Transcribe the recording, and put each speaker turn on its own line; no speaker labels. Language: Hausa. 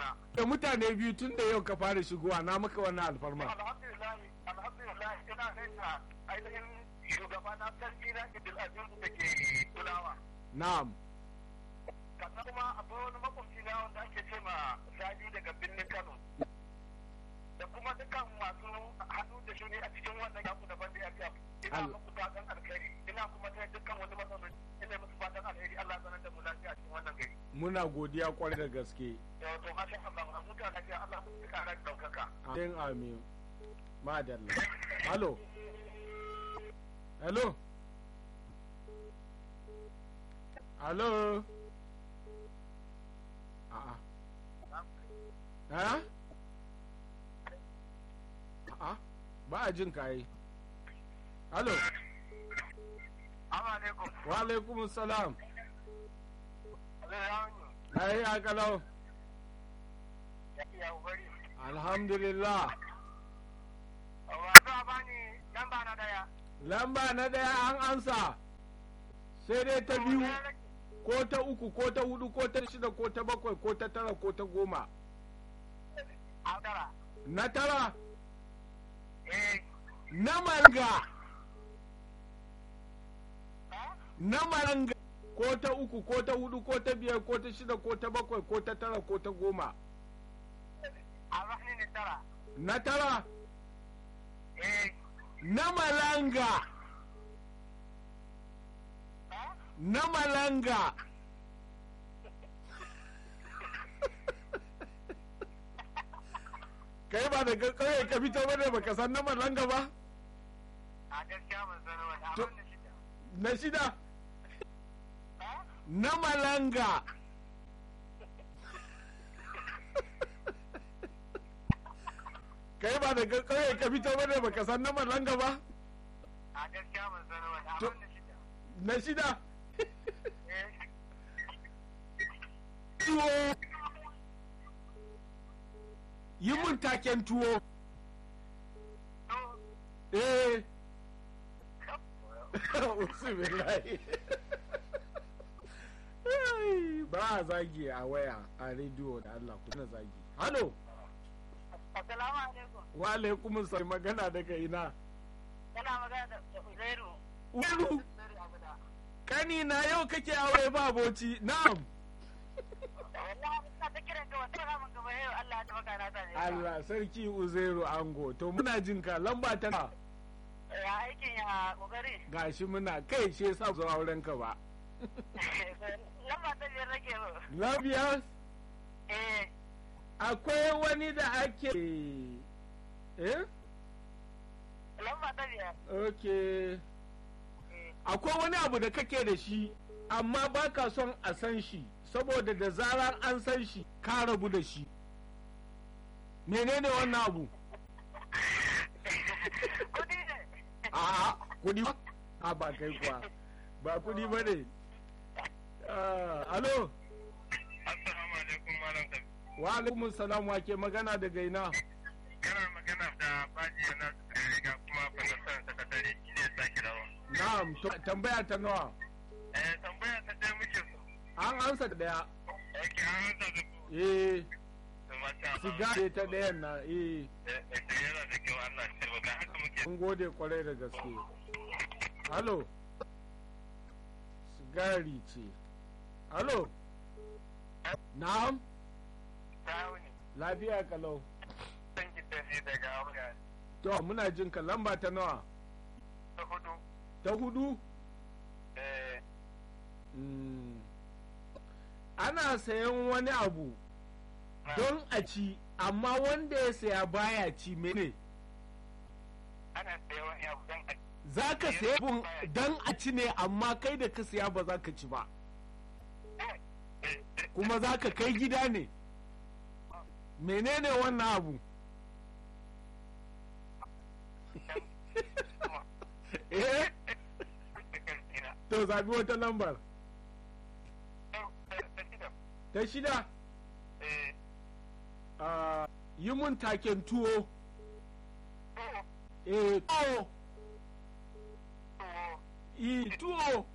na.
da mutane biyu tun da yau ka fara shigowa na maka wannan alfarma
Alhamdulillah, alhamdulillah ina gaisa ainihin shugaba na sarki na Idil Aziz da ke kulawa.
na'am
Sannan kuma akwai wani makwabci na wanda ake ce ma Sadi daga birnin Kano. Da kuma dukkan masu hannu da shuni a cikin wannan yaku da bandi ya Ina
Allah.
muku fatan alheri. Ina kuma ta dukkan wani matsaloli. Ina musu fatan alheri. Allah sanar da mu lafiya a cikin wannan gari.
muna godiya kwarai da gaske
Yau to masha Allah, a huta lafiya Allah ya kara ɗaukaka.
amin amin madalla halo hello halo a'a ha a'a ba a jin kayi halo
Assalamu alaikum.
wa alaikum salam
Allah ya wani.
ayi akalau
Ya iya bari.
alhamdulillah
Wato a bani lamba na daya.
lamba na daya an ansa sai dai ta biyu ko ta uku ko ta hudu ko ta shida ko ta bakwai ko ta tara ko ta goma
A tara.
na tara
Eh.
na malanga na malanga ko ta uku ko ta hudu ko ta biyar ko ta shida ko ta bakwai ko ta tara ko ta goma
A rahni ne tara.
na tara
Eh.
na malanga na malanga kai ba da kawai ka fito bane baka san na malanga ba
A gaskiya ban san wani
To-
abin da shi.
na shida na malanga kai ba da kawai ka fito bane baka san na malanga ba
A gaskiya ban san wani
To-
abin da shi.
na shida
Eh.
tuwo yi mun taken tuwo
To.
eh Usubillahi. Ai, ba a zagi a waya a rediyo da Allah ku na zagi halo
Assalamu alaikum.
wa alaikum sai magana daga ina
Kana magana da da Uzairu.
Ulu
Uzairu Abuda.
kani na yau kake aure ba boci na'am
Wallahi ina ta kiran ka wata ramin gaba yau Allah ya tabbata na sani.
Allah sarki Uzairu Ango to muna jin ka lamba ta nawa?
Ya aikin ya kokari.
gashi muna kai shi yasa zo auren ka ba
Lamba ta biyar nake so.
labiya
Eh.
akwai wani da ake eh
Lamba ta biyar.
okay
Eh.
akwai wani abu da kake da shi amma ba ka son a san shi saboda da zarar an san shi ka rabu da shi menene wannan abu
Kudi ne.
a kudi ba? a ba kai kuwa ba kudi ba ne Ah, alo
Assalamu alaikum malam Kabi.
wa alaikum salam wa ke magana daga ina
Kana magana da Baji na riga kuma kwanasan sakatare shi ne sake rawa.
na'am to tambaya ta nawa
Eh tambaya ta ɗaya muke so.
an ansa daya
Ake an rasa da ku.
eh
Da mata.
siga ce ta dayan na eh
Eh eh, yana da kyau Allah ya taimaka haka muke.
mun gode kwarai da gaske halo sigari ce halo na'am
Tawuni.
lafiya kalau
San ki tafi daga Abuja.
to muna jin ka lamba ta nawa
Ta hudu.
ta hudu
Eh.
Mm. ana sayan wani abu don a ci amma wanda ya saya baya ci mene
ana saye wani abu don a
za ka saya abun don a ci ne amma kai da ka saya ba za ka ci ba kuma za ka kai gida ne menene wannan abu eh to zabi wata lambar ta shida Ah, yi mun taken tuwo eh tuwo i tuwo